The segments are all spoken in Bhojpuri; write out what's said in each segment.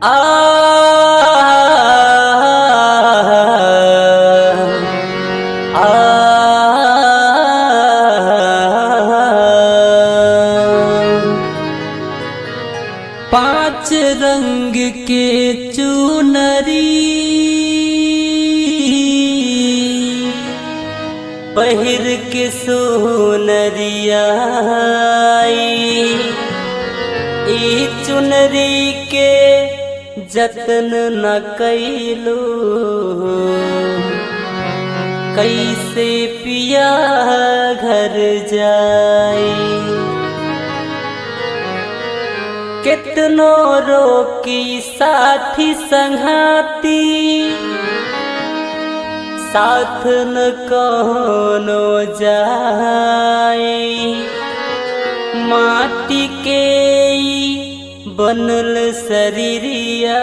पांच रंग के चुनरी पहिर के सोनरिया ई चुनरी के जतन न कैलो कैसे पिया घर जाई कितनो रोकी साथी संघाती साथ न कोनो जाए माटी के ई बनल शरीरिया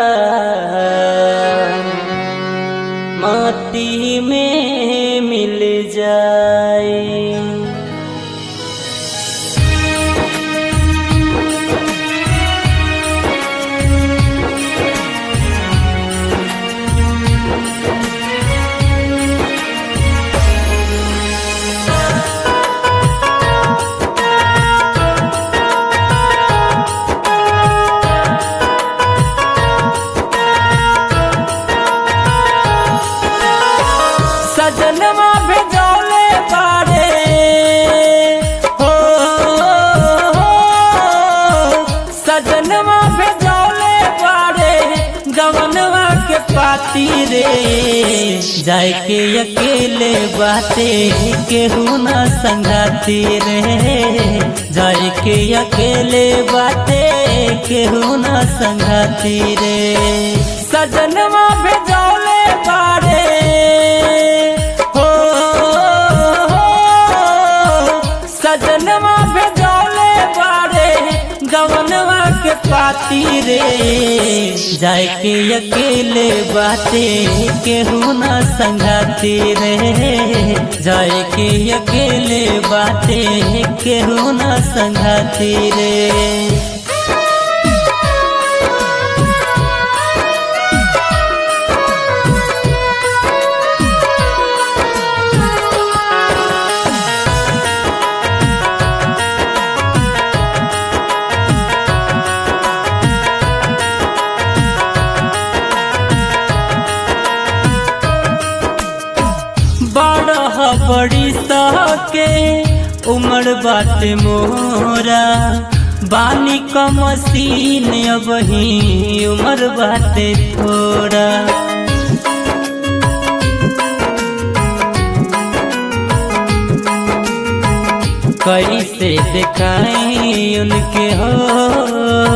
माटी में मिल जाए सजनवा भेजौले बारे हो सजनवा भेजौले बारे गवनवा के पाती रे जाए के अकेले बाते केहू न संगाती रे जाए के अकेले बाते केहू न संगाती रे सजनवा भेजौले बारे हो सजनवा भेजौले बारे गवनवा के पाती रे जाए के अकेले बाते केहू न संगाती रे जाए के अकेले बाते केहू न संगाती रे बड़ बड़ी सके उमर बाटे मोरा बानी क मसीन अबही उमर बाटे थोड़ा कैसे दिखाई उनके हो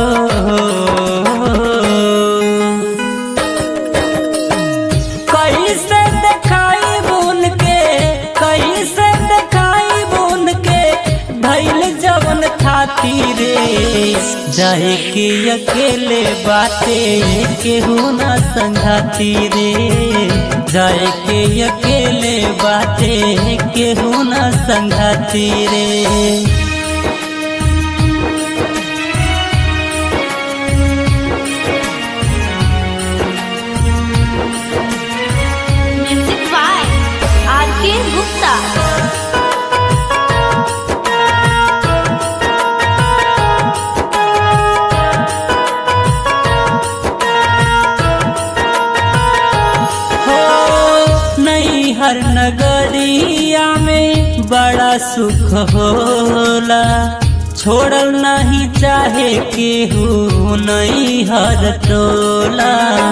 कैसे दिखाई बुन के कैसे दिखाई बुन के धैल जवन खाती रे जाए के अकेले बाते केहू न संघाती रे जाए के अकेले बाते केहू न संघाती रे म्यूजिक बाय आर के गुप्ता हो नहीं हर नगरिया में बड़ा सुख होला छोड़ल नहीं चाहे केहू नहीं हर टोला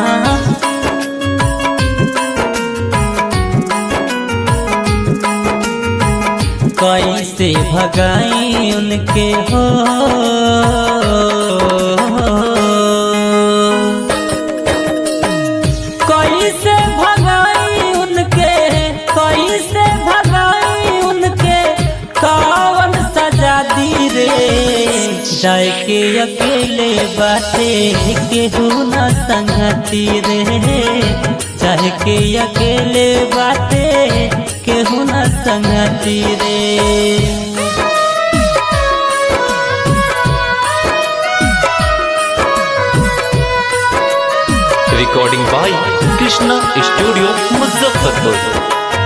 कैसे भगाई उनके हो कैसे भगाई उनके कैसे भगाई उनके कौन सजा दी रे जाए के अकेले बाटे केहू न संगती रे चाहे के अकेले बाटे केहू न संगती रे recording by Krishna studio Muzaffarpur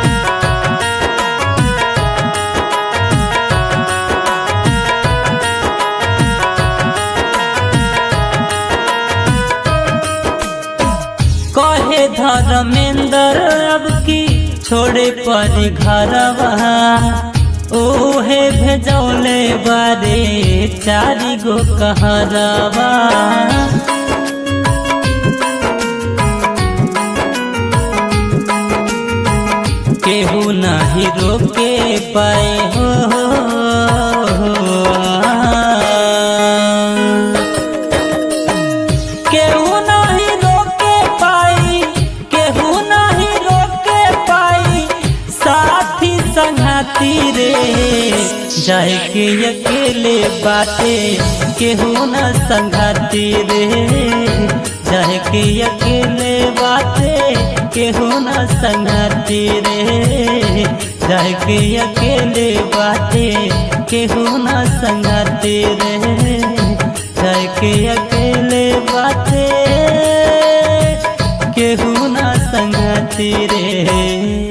कहे धर्मेंद्र अब की छोड़े पर घरवा ओहे भेजौले बारे चारी गो कहरवा केहू नाही रोके पाए हो केहू नहीं रोके पाई केहू नहीं रोके पाई साथी संगाती रे जाए के अकेले बाटे केहू न संगाती रे जाए के अकेले बाटे केहू न संगाती रे जाए के अकेले बाटे केहू न संगाती रे जाए के अकेले बाटे केहू ना संगती रे